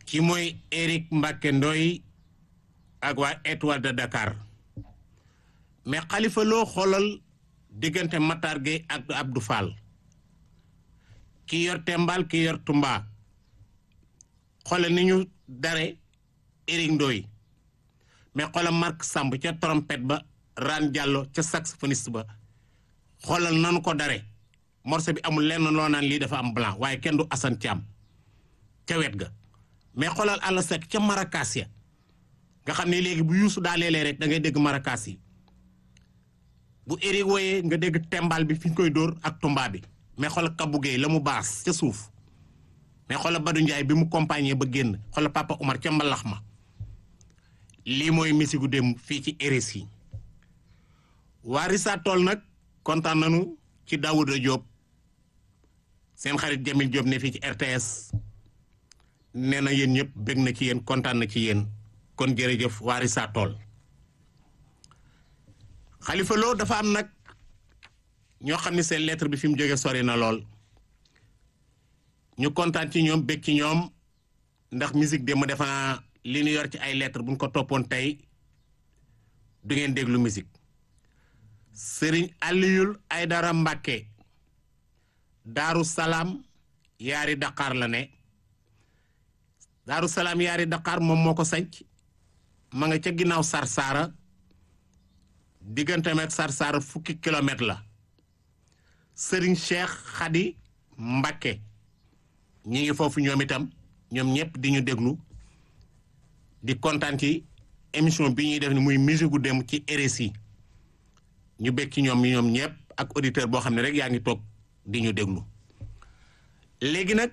ki mooy Éric Mbacke Ndoy ak waa Étoile de Dakar mais Khalifa Lo xoolal diggante Matar Gueye ak Abdou Fall ki yor Tembal ki yor Tumba xoolal ni ñu dare Éric Ndoy mais xoolal Marc Samb ca trompette ba Ran Diallo ca saxophoniste ba xoolal nanu ko dare morceau bi amul lenn loo naan lii dafa am blanc waaye kenn du Assane Thiam ca wet ga mais xoolal àll sek ca marakaas ya nga xam ne léegi bu yuusu daa leelee rek da ngay dégg marakaas yi bu Éric wooyee nga dégg tembal bi fi ñu koy dóor ak tumba bi mais xoolal Kabou Gueye la mu baas ca suuf mais xoolal Badou Ndiaye bi mu compagnie ba génn xoolal Papa Oumar ca mbalax ma lii mooy misigu dem fii ci RSI waa Rissa Tool nag kontaan nañu ci Daouda Diop seen xarit Jamil Diop ne fii ci RTS nee na yéen ñëpp bég na ci yéen kontaan na ci yéen kon jërëjëf waa Rissa Tool Khalifa Lo dafa am nag ñoo xam ne seen lettre bi fi mu jóge sori na lool ñu kontaan ci ñoom bég ci ñoom ndax musique de mu defa naa li ñu yor ci ay lettre buñ ko toppoon tey du ngeen déglu musique sëriñ Aliyul Aydara Mbàkke Daaru Salaam yaari Dakar la ne Daaru Salaam yaari Dakar moom moo ko sanc ma nga ca ginnaaw Sarsara diggante met Sarsara fukki kilomètre la sëriñ Cheikh Khady Mbàkke ñi ngi foofu ñoom itam ñoom ñëpp di ñu déglu di kontaan ci émission bi ñuy def ni muy musique gu dem ci RSI ñu bég ci ñoom ñoom ñëpp ak auditeur boo xam ne rek yaa ngi toog di ñu déglu léegi nag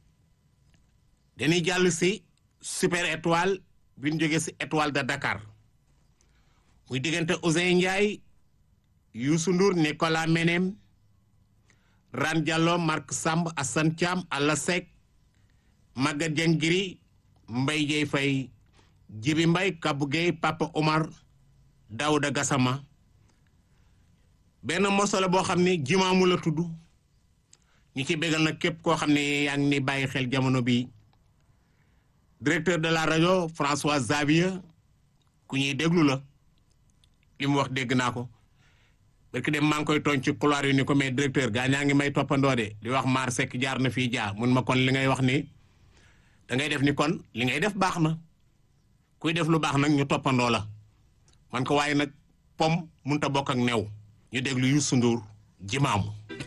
dañuy jàll si super étoile bi ñu jógee si étoile de Dakar muy diggante Ousseyn Ndiaye Youssou Ndour Nicolas Menem Ran Diallo Marc Samb Assane Thiam Alla Seck Maguette Diengiri Mbaye Dieye Faye Jibi Mbaye Kabou Gueye Papa Omar Daouda Gassama benn morceau la boo xam ne jimaamu la tudd ñu ci bégal nag képp koo xam ne yaa ngi ni bàyyi xel jamono bi directeur de la rajo François Xavier ku ñuy déglu la li mu wax dégg naa ko parce que dem maa ngi koy tooñ ci couloir yi ni ko mais directeur gaa ñaa ngi may toppandoo de di wax maar sekk jaar na fii jaar mun ma kon li ngay wax ni da ngay def ni kon li ngay def baax na kuy def lu baax nag ñu toppandoo la man ko waaye nag pom munta bokk ak new ñu déglu Youssou Ndour jimaamu